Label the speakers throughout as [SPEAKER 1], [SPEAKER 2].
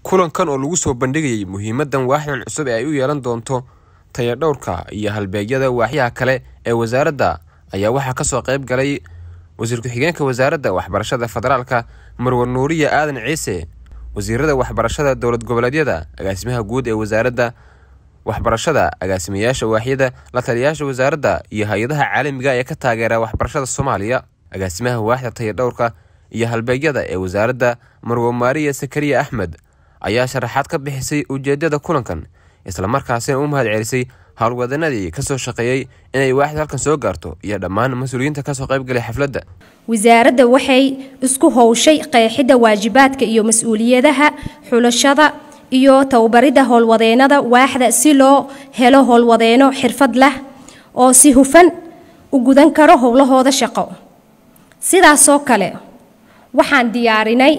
[SPEAKER 1] kulankan oo lagu soo bandhigayay muhiimadan waaxdan cusub ee ay u yeelan doonto tayadhowrka iyo halbeegyada waaxyaha kale ee wasaaradda ayaa waxaa kasoo qayb galay wasiir ku-xigeenka wasaaradda waxbarashada federaalka marwar nuuriya aadan ciise wasiirada waxbarashada dowlad goboleedyada agaasimaha guud ee wasaaradda waxbarashada agaasimayaasha waaxyada la taliyayaasha wasaaradda iyo hay-adaha caalamiga ee ka taageera waxbarashada soomaaliya agaasimaha waaxda tayadhowrka iyo halbeegyada ee wasaaradda marwo maariya sakariya axmed ayaa sharaxaad ka bixisay ujeedada kulankan islamarkaasina u mahad celisay howlwadanadii kasoo shaqeeyey inay waaxda halkan soo gaarto iyo dhammaan mas-uuliyiinta kasoo qaybgalay xafladda
[SPEAKER 2] wasaaradda waxay isku howshay qeexidda waajibaadka iyo mas-uuliyadaha xulashada iyo tababaridda howlwadeenada waaxda si loo helo howlwadeeno xirfad leh oo si hufan u gudan karo howlahooda shaqo sidaasoo kale waxaan diyaarinay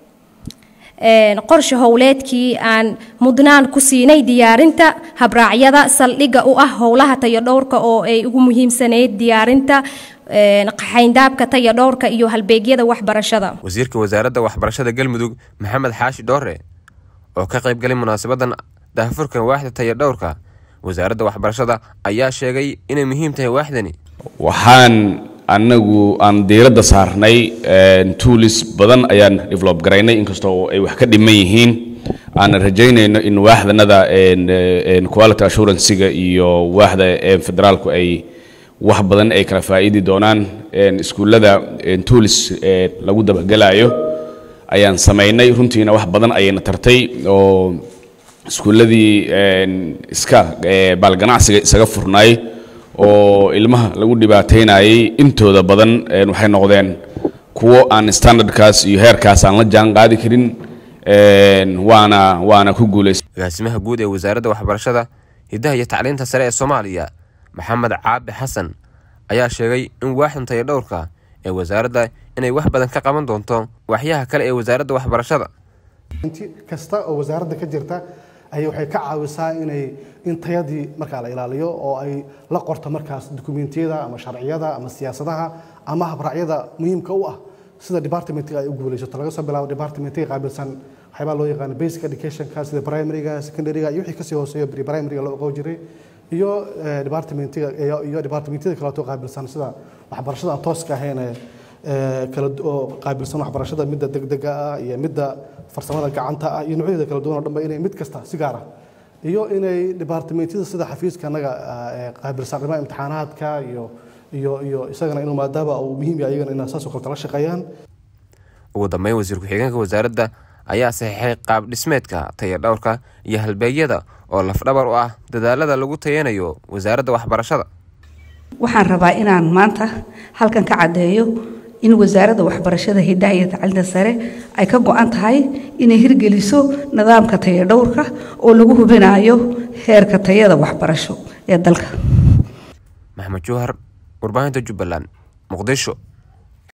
[SPEAKER 2] qorshe howleedkii aan mudnaan ku siinay diyaarinta habraacyada saldhigga u ah howlaha tayadhowrka oo ay ugu muhiimsanayd diyaarinta qaxayndaabka tayadhowrka iyo halbeegyada waxbarashada
[SPEAKER 1] wasiirka wasaaradda waxbarashada galmudug maxamed xaashi dhoore oo ka qayb galay munaasabadan daahfurkan waaxda tayadhowrka wasaaradda waxbarashada ayaa sheegay inay muhiim tahay waaxdani
[SPEAKER 3] waxaan anagu aan diiradda saarnay tuulis badan ayaan develop garaynay inkastoo ay wax ka dhiman yihiin aanan rajaynayno in waaxdanada quality assurancyga iyo waaxda federaalku ay wax badan ay kala faa'iidi doonaan iskuullada tuulis lagu dabagelayo ayaan samaynay runtiina wax badan ayayna tartay oo iskuulladii iska baalganacsiga isaga furnaay oo ilmaha lagu dhibaataynayay intooda badan waxay noqdeen kuwo aan standardkaas iyo heerkaas aan la jaan qaadi karin waana waana ku guulaysa
[SPEAKER 1] agaasimaha guud ee wasaaradda waxbarashada hiddaha iyo tacliinta sare ee soomaaliya maxamed caabi xasan ayaa sheegay in waaxdan tayadhowrka ee wasaaradda inay wax badan ka qaban doonto waxyaha kale ee wasaaradda waxbarashada
[SPEAKER 4] kasta oo wasaaradda ka jirta ay waxay ka caawisaa inay in tayadii markaa la ilaaliyo oo ay la qorto markaas dukumentiyada ama sharciyada ama siyaasadaha ama habraacyada muhiimka u ah sida departmentiga ay u guulaysato laga soo bilaabo departmentiga qaabilsan waxyaabaa loo yaqaano basic educationka sida primaryga secondaryga iyo wixii kasii hooseeyo pre primaryga loo aqoon jiray iyo departmentiga iyo departmentiyada kaleeto qaabilsan sida waxbarashada aan tooska ahayn kala oo qaabilsan waxbarashada midda degdega ah iyo midda farsamada gacanta ah iyo noocyada kala duwan oo dhanba inay mid kasta si gaar ah iyo inay departmentyada sida xafiiska anaga qaabilsan arrimaha imtixaanaadka iyo iyo iyo isagana inuu maadaama uu muhiim yahay iyagana inay saasoo kale la shaqeeyaan
[SPEAKER 1] ugu dambeyn wasiir ku-xigeenka wasaaradda ayaa saxiixay qaab dhismeedka tayadhowrka iyo halbeegyada oo lafdhabar u ah dadaalada lagu tayanayo wasaaradda waxbarashada
[SPEAKER 5] waxaan rabaa inaan maanta halkan ka caddeeyo in wasaaradda waxbarashada hiddaha iyo tacliinta sare ay ka go-an tahay inay hirgeliso nidaamka tayadhowrka oo lagu hubinayo heerka tayada waxbarasho ee dalka
[SPEAKER 1] maxamed jowhar warbaahinta jubbaland muqdisho